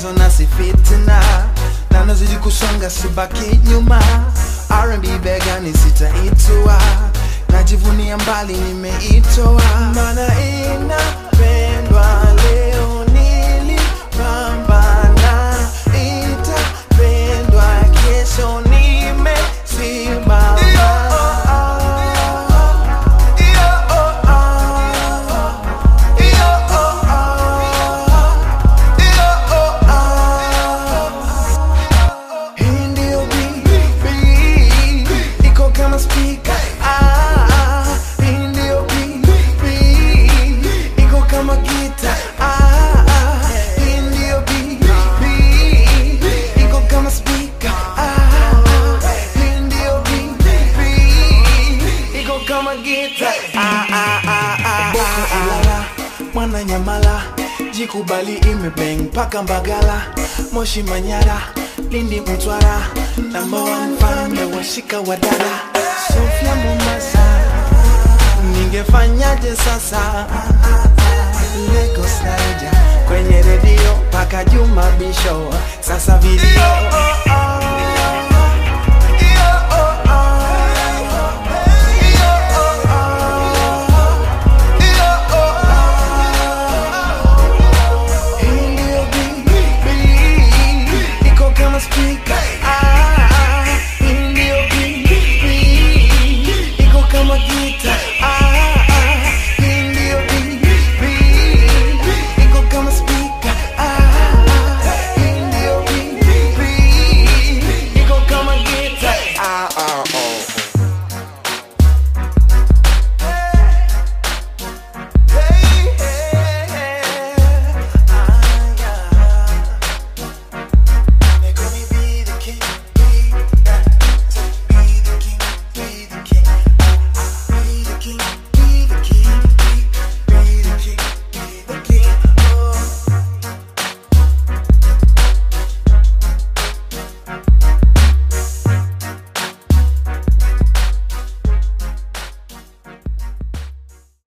mchezo na si fitina na nazidi kusonga sibaki nyuma R&B begani sitaitua najivunia mbali nimeitoa mana inapendwa leo nilipambana itapendwa kesho nimesimama Hii ndio BB, iko kama speaker. Ah, hii ndio BB, iko kama guitar. Ah, hii ndio BB, iko kama speaker. Ah, hii ndio BB, iko kama guitar. Ah, ah, ah, ah, Boko Ilala, mwana Nyamala, jikubali imebeng mpaka Mbagala, Moshi Manyara, Lindi Mtwara, number one fan washika wadada, Sofia Mombasa, ningefanyaje sasa? Lagos Naija, kwenye redio mpaka Juma Bisho, sasa video